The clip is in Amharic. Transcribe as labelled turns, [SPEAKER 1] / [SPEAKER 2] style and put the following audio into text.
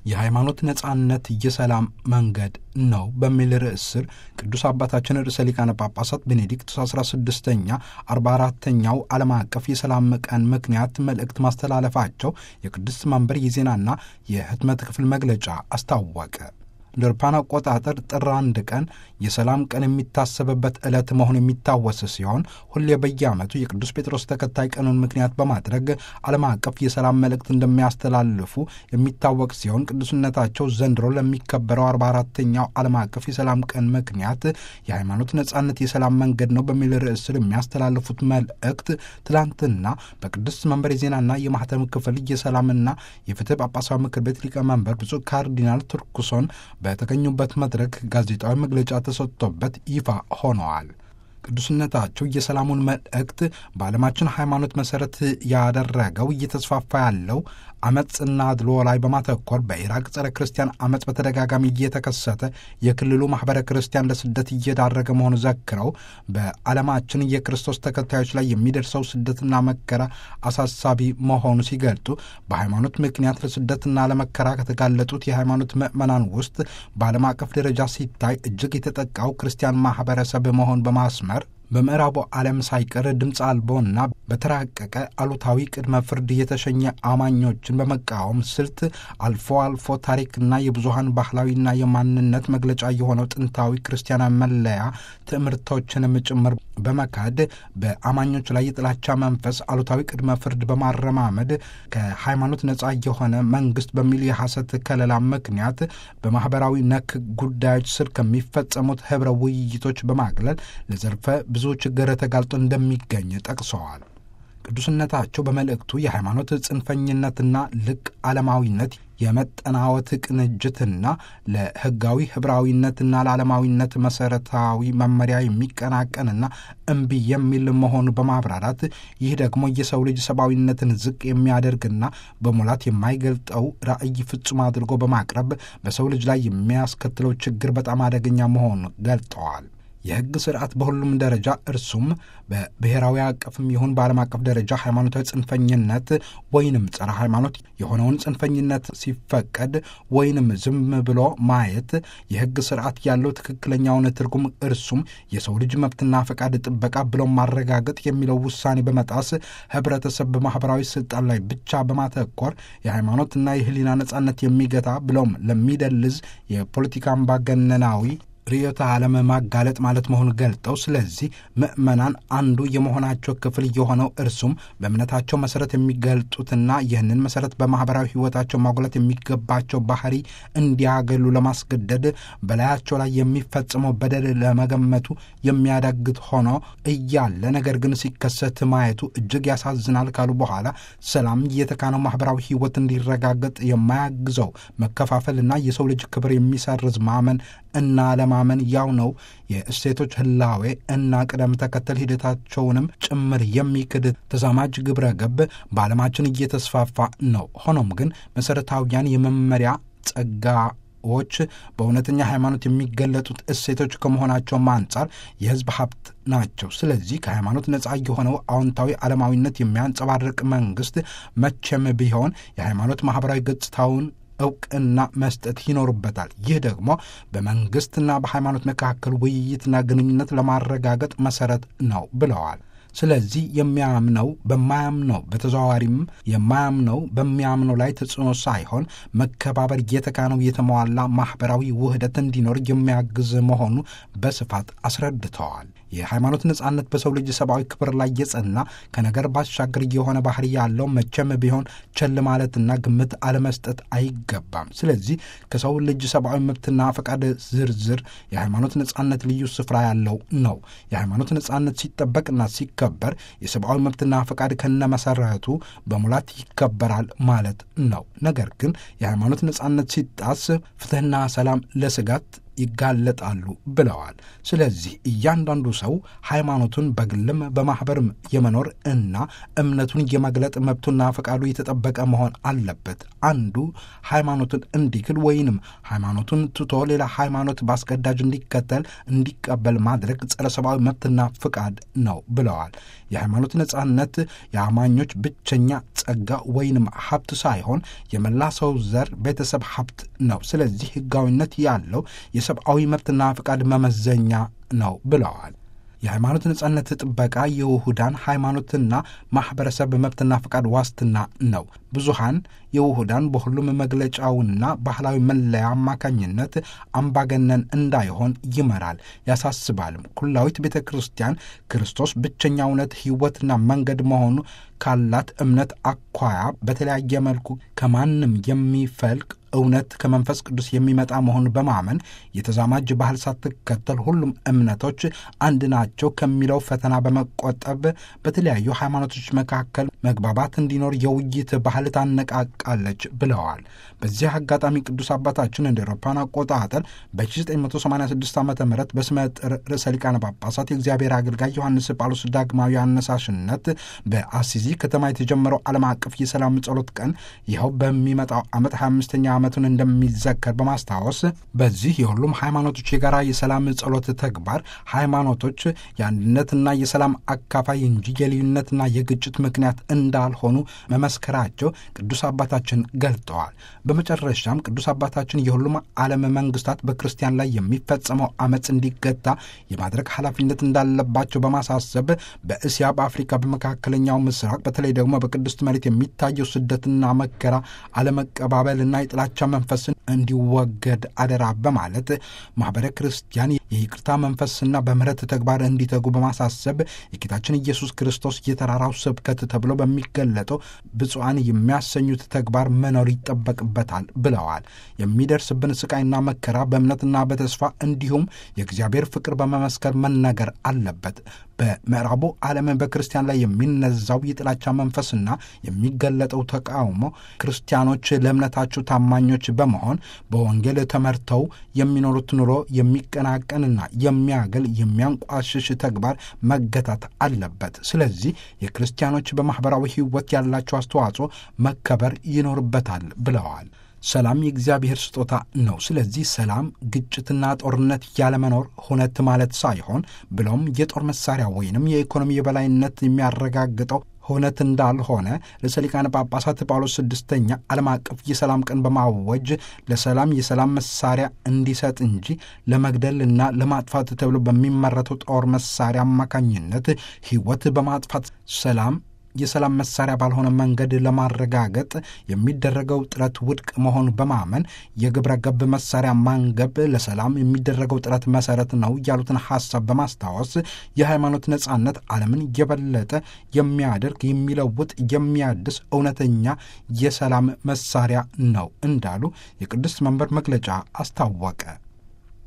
[SPEAKER 1] የሃይማኖት ነጻነት የሰላም መንገድ ነው በሚል ርዕስ ስር ቅዱስ አባታችን ርዕሰ ሊቃነ ጳጳሳት ቤኔዲክቱስ 16ኛ 44ተኛው ዓለም አቀፍ የሰላም ቀን ምክንያት መልእክት ማስተላለፋቸው የቅዱስ መንበር የዜናና የህትመት ክፍል መግለጫ አስታወቀ። እንደ አውሮፓውያን አቆጣጠር ጥር አንድ ቀን የሰላም ቀን የሚታሰብበት ዕለት መሆኑ የሚታወስ ሲሆን ሁሌ በየዓመቱ የቅዱስ ጴጥሮስ ተከታይ ቀኑን ምክንያት በማድረግ ዓለም አቀፍ የሰላም መልእክት እንደሚያስተላልፉ የሚታወቅ ሲሆን ቅዱስነታቸው ዘንድሮ ለሚከበረው 44ተኛው ዓለም አቀፍ የሰላም ቀን ምክንያት የሃይማኖት ነጻነት የሰላም መንገድ ነው በሚል ርዕስ ስር የሚያስተላልፉት መልእክት ትላንትና በቅዱስ መንበር የዜናና የማህተም ክፍል የሰላምና የፍትህ ጳጳሳዊ ምክር ቤት ሊቀመንበር ብፁዕ ካርዲናል ቱርኩሶን በተገኙበት መድረክ ጋዜጣዊ መግለጫ ተሰጥቶበት ይፋ ሆነዋል። ቅዱስነታቸው የሰላሙን መልእክት በዓለማችን ሃይማኖት መሠረት ያደረገው እየተስፋፋ ያለው አመፅና አድሎ ላይ በማተኮር በኢራቅ ጸረ ክርስቲያን አመፅ በተደጋጋሚ እየተከሰተ የክልሉ ማኅበረ ክርስቲያን ለስደት እየዳረገ መሆኑ ዘክረው በዓለማችን የክርስቶስ ተከታዮች ላይ የሚደርሰው ስደትና መከራ አሳሳቢ መሆኑ ሲገልጡ በሃይማኖት ምክንያት ለስደትና ለመከራ ከተጋለጡት የሃይማኖት ምዕመናን ውስጥ በዓለም አቀፍ ደረጃ ሲታይ እጅግ የተጠቃው ክርስቲያን ማኅበረሰብ መሆን በማስመር በምዕራቡ ዓለም ሳይቀር ድምፅ አልቦና በተራቀቀ አሉታዊ ቅድመ ፍርድ የተሸኘ አማኞችን በመቃወም ስልት አልፎ አልፎ ታሪክና የብዙሀን ባህላዊና የማንነት መግለጫ የሆነው ጥንታዊ ክርስቲያናዊ መለያ ትምህርቶችንም ጭምር በመካድ በአማኞች ላይ የጥላቻ መንፈስ አሉታዊ ቅድመ ፍርድ በማረማመድ ከሃይማኖት ነጻ የሆነ መንግስት በሚል የሐሰት ከለላ ምክንያት በማኅበራዊ ነክ ጉዳዮች ስር ከሚፈጸሙት ኅብረ ውይይቶች በማግለል ለዘርፈ ብዙ ችግር ተጋልጦ እንደሚገኝ ጠቅሰዋል። ቅዱስነታቸው በመልእክቱ የሃይማኖት ጽንፈኝነትና ልቅ ዓለማዊነት የመጠናወት ቅንጅትና ለሕጋዊ ኅብራዊነትና ለዓለማዊነት መሠረታዊ መመሪያ የሚቀናቀንና እምቢ የሚል መሆኑ በማብራራት ይህ ደግሞ የሰው ልጅ ሰብአዊነትን ዝቅ የሚያደርግና በሙላት የማይገልጠው ራዕይ ፍጹም አድርጎ በማቅረብ በሰው ልጅ ላይ የሚያስከትለው ችግር በጣም አደገኛ መሆኑ ገልጠዋል። የሕግ ስርዓት በሁሉም ደረጃ እርሱም በብሔራዊ አቀፍም ይሁን በዓለም አቀፍ ደረጃ ሃይማኖታዊ ጽንፈኝነት ወይንም ጸረ ሃይማኖት የሆነውን ጽንፈኝነት ሲፈቀድ ወይንም ዝም ብሎ ማየት የሕግ ስርዓት ያለው ትክክለኛውን ትርጉም እርሱም የሰው ልጅ መብትና ፈቃድ ጥበቃ ብሎም ማረጋገጥ የሚለው ውሳኔ በመጣስ ህብረተሰብ በማኅበራዊ ስልጣን ላይ ብቻ በማተኮር የሃይማኖትና የህሊና ነጻነት የሚገታ ብሎም ለሚደልዝ የፖለቲካ አምባገነናዊ ርዕዮተ ዓለም ማጋለጥ ማለት መሆኑን ገልጠው ስለዚህ ምዕመናን አንዱ የመሆናቸው ክፍል የሆነው እርሱም በእምነታቸው መሰረት የሚገልጡትና ይህንን መሰረት በማኅበራዊ ሕይወታቸው ማጉላት የሚገባቸው ባህሪ እንዲያገሉ ለማስገደድ በላያቸው ላይ የሚፈጽመው በደል ለመገመቱ የሚያዳግት ሆኖ እያለ ነገር ግን ሲከሰት ማየቱ እጅግ ያሳዝናል ካሉ በኋላ ሰላም የተካነው ማኅበራዊ ሕይወት እንዲረጋገጥ የማያግዘው መከፋፈልና የሰው ልጅ ክብር የሚሰርዝ ማመን እና ለማመን ያው ነው የእሴቶች ህላዌ እና ቅደም ተከተል ሂደታቸውንም ጭምር የሚክድ ተዛማጅ ግብረ ገብ በዓለማችን እየተስፋፋ ነው። ሆኖም ግን መሠረታዊያን የመመሪያ ጸጋዎች በእውነተኛ ሃይማኖት የሚገለጡት እሴቶች ከመሆናቸውም አንጻር የሕዝብ ሀብት ናቸው። ስለዚህ ከሃይማኖት ነጻ የሆነው አዎንታዊ ዓለማዊነት የሚያንጸባርቅ መንግስት መቼም ቢሆን የሃይማኖት ማኅበራዊ ገጽታውን እውቅና መስጠት ይኖርበታል። ይህ ደግሞ በመንግስትና በሃይማኖት መካከል ውይይትና ግንኙነት ለማረጋገጥ መሰረት ነው ብለዋል። ስለዚህ የሚያምነው በማያምነው በተዘዋዋሪም የማያምነው በሚያምነው ላይ ተጽዕኖ ሳይሆን መከባበር የተካነው የተሟላ ማኅበራዊ ውህደት እንዲኖር የሚያግዝ መሆኑ በስፋት አስረድተዋል። የሃይማኖት ነጻነት በሰው ልጅ ሰብአዊ ክብር ላይ የጸና ከነገር ባሻገር የሆነ ባህሪ ያለው መቼም ቢሆን ቸል ማለትና ግምት አለመስጠት አይገባም። ስለዚህ ከሰው ልጅ ሰብአዊ መብትና ፈቃድ ዝርዝር የሃይማኖት ነጻነት ልዩ ስፍራ ያለው ነው። የሃይማኖት ነጻነት ሲጠበቅና ሲከበር የሰብአዊ መብትና ፈቃድ ከነመሰረቱ በሙላት ይከበራል ማለት ነው። ነገር ግን የሃይማኖት ነጻነት ሲጣስ ፍትሕና ሰላም ለስጋት ይጋለጣሉ ብለዋል። ስለዚህ እያንዳንዱ ሰው ሃይማኖቱን በግልም በማኅበርም የመኖር እና እምነቱን የመግለጥ መብቱና ፈቃዱ የተጠበቀ መሆን አለበት። አንዱ ሃይማኖቱን እንዲክል ወይንም ሃይማኖቱን ትቶ ሌላ ሃይማኖት በአስገዳጅ እንዲከተል እንዲቀበል ማድረግ ጸረ ሰብአዊ መብትና ፍቃድ ነው ብለዋል። የሃይማኖት ነጻነት የአማኞች ብቸኛ ጸጋ ወይንም ሀብት ሳይሆን የመላ ሰው ዘር ቤተሰብ ሀብት ነው። ስለዚህ ሕጋዊነት ያለው የሰብአዊ መብትና ፍቃድ መመዘኛ ነው ብለዋል። የሃይማኖት ነጻነት ጥበቃ የውሁዳን ሃይማኖትና ማኅበረሰብ መብትና ፈቃድ ዋስትና ነው። ብዙሃን የውሁዳን በሁሉም መግለጫውና ባህላዊ መለያ አማካኝነት አምባገነን እንዳይሆን ይመራል፣ ያሳስባልም። ኩላዊት ቤተ ክርስቲያን ክርስቶስ ብቸኛ እውነት ሕይወትና መንገድ መሆኑ ካላት እምነት አኳያ በተለያየ መልኩ ከማንም የሚፈልቅ እውነት ከመንፈስ ቅዱስ የሚመጣ መሆኑን በማመን የተዛማጅ ባህል ሳትከተል ሁሉም እምነቶች አንድ ናቸው ከሚለው ፈተና በመቆጠብ በተለያዩ ሃይማኖቶች መካከል መግባባት እንዲኖር የውይይት ባህል ታነቃቃለች ብለዋል። በዚህ አጋጣሚ ቅዱስ አባታችን እንደ አውሮፓውያን አቆጣጠር በ1986 ዓ ም በስመ ጥር ርዕሰ ሊቃነ ጳጳሳት የእግዚአብሔር አገልጋይ ዮሐንስ ጳውሎስ ዳግማዊ አነሳሽነት በአሲዚ ከተማ የተጀመረው ዓለም አቀፍ የሰላም ጸሎት ቀን ይኸው በሚመጣው ዓመት 25ኛ ዓመቱን እንደሚዘከር በማስታወስ በዚህ የሁሉም ሃይማኖቶች የጋራ የሰላም ጸሎት ተግባር ሃይማኖቶች የአንድነትና የሰላም አካፋይ እንጂ የልዩነትና የግጭት ምክንያት እንዳልሆኑ መመስከራቸው ቅዱስ አባታችን ገልጠዋል። በመጨረሻም ቅዱስ አባታችን የሁሉም ዓለም መንግስታት በክርስቲያን ላይ የሚፈጸመው አመፅ እንዲገታ የማድረግ ኃላፊነት እንዳለባቸው በማሳሰብ በእስያ፣ በአፍሪካ፣ በመካከለኛው ምስራቅ በተለይ ደግሞ በቅድስት መሬት የሚታየው ስደትና መከራ አለመቀባበልና የጥላቻ መንፈስን እንዲወገድ አደራ በማለት ማኅበረ ክርስቲያን የይቅርታ መንፈስና በምሕረት ተግባር እንዲተጉ በማሳሰብ የጌታችን ኢየሱስ ክርስቶስ የተራራው ስብከት ተብሎ በሚገለጠው ብፁዓን የሚያሰኙት ተግባር መኖር ይጠበቅበታል ብለዋል። የሚደርስብን ስቃይና መከራ በእምነትና በተስፋ እንዲሁም የእግዚአብሔር ፍቅር በመመስከር መነገር አለበት። በምዕራቡ ዓለም በክርስቲያን ላይ የሚነዛው የጥላቻ መንፈስና የሚገለጠው ተቃውሞ ክርስቲያኖች ለእምነታቸው ታማኞች በመሆን በወንጌል ተመርተው የሚኖሩት ኑሮ የሚቀናቀንና የሚያገል የሚያንቋሽሽ ተግባር መገታት አለበት። ስለዚህ የክርስቲያኖች በማኅበራዊ ሕይወት ያላቸው አስተዋጽኦ መከበር ይኖርበታል ብለዋል። ሰላም የእግዚአብሔር ስጦታ ነው። ስለዚህ ሰላም ግጭትና ጦርነት ያለመኖር ሁነት ማለት ሳይሆን ብለውም የጦር መሳሪያ ወይንም የኢኮኖሚ የበላይነት የሚያረጋግጠው ሁነት እንዳልሆነ ርዕሰ ሊቃነ ጳጳሳት ጳውሎስ ስድስተኛ ዓለም አቀፍ የሰላም ቀን በማወጅ ለሰላም የሰላም መሳሪያ እንዲሰጥ እንጂ ለመግደልና ለማጥፋት ተብሎ በሚመረተው ጦር መሳሪያ አማካኝነት ሕይወት በማጥፋት ሰላም የሰላም መሳሪያ ባልሆነ መንገድ ለማረጋገጥ የሚደረገው ጥረት ውድቅ መሆኑ በማመን የግብረ ገብ መሳሪያ ማንገብ ለሰላም የሚደረገው ጥረት መሰረት ነው ያሉትን ሐሳብ በማስታወስ የሃይማኖት ነጻነት ዓለምን የበለጠ የሚያደርግ የሚለውጥ፣ የሚያድስ እውነተኛ የሰላም መሳሪያ ነው እንዳሉ የቅድስት መንበር መግለጫ አስታወቀ።